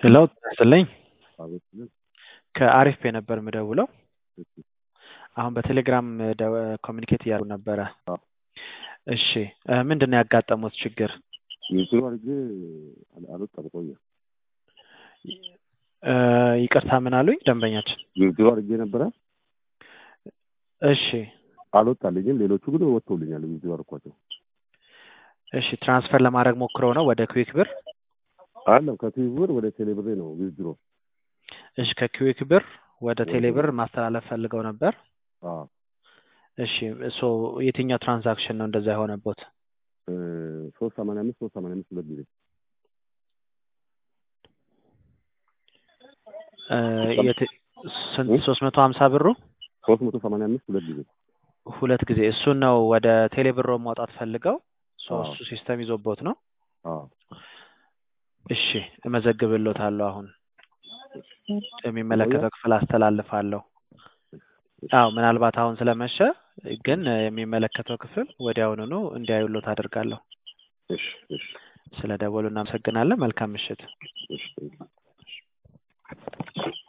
ሄሎ ጤና ይስጥልኝ አቤት ስል ከአሪፍ ፔ ነበር የምደውለው። እሺ አሁን በቴሌግራም ኮሚኒኬት እያሉ ነበረ። አዎ። እሺ እ ምንድን ነው ያጋጠሙት ችግር? ዩቱብ አድርጌ አል- አልወጣም ቆየ። እ ይቅርታ ምን አሉኝ ደንበኛችን? ዩቱብ አድርጌ ነበረ እሺ አልወጣልኝም። ሌሎቹ ግን ወጥቶልኛል። ዩቱብ አድርኳቸው እሺ ትራንስፈር ለማድረግ ሞክረው ነው ወደ ኩዊክ ብር? አለም ከቲቪር ወደ ቴሌብሬ ነው ዊዝድሮ እሺ ከኩዊክ ብር ወደ ቴሌ ብር ማስተላለፍ ፈልገው ነበር። እሺ ሶ የትኛው ትራንዛክሽን ነው እንደዛ የሆነቦት? ሶስት ሰማንያ አምስት ሶስት ሰማንያ አምስት ሁለት ጊዜ እ የት- ስንት ሶስት መቶ ሀምሳ ብሩ ሶስት መቶ ሰማንያ አምስት ሁለት ጊዜ ሁለት ጊዜ እሱን ነው ወደ ቴሌ ብሮ ማውጣት ፈልገው ሶ አዎ። እሱ ሲስተም ይዞቦት ነው። አዎ። እሺ እመዘግብሎታለሁ። አሁን የሚመለከተው ክፍል አስተላልፋለሁ። አዎ ምናልባት አሁን ስለመሸ ግን የሚመለከተው ክፍል ወዲያውኑኑ እንዲያዩሎት አድርጋለሁ። እሺ እሺ ስለ ደወሉ እናመሰግናለን። መልካም ምሽት። እሺ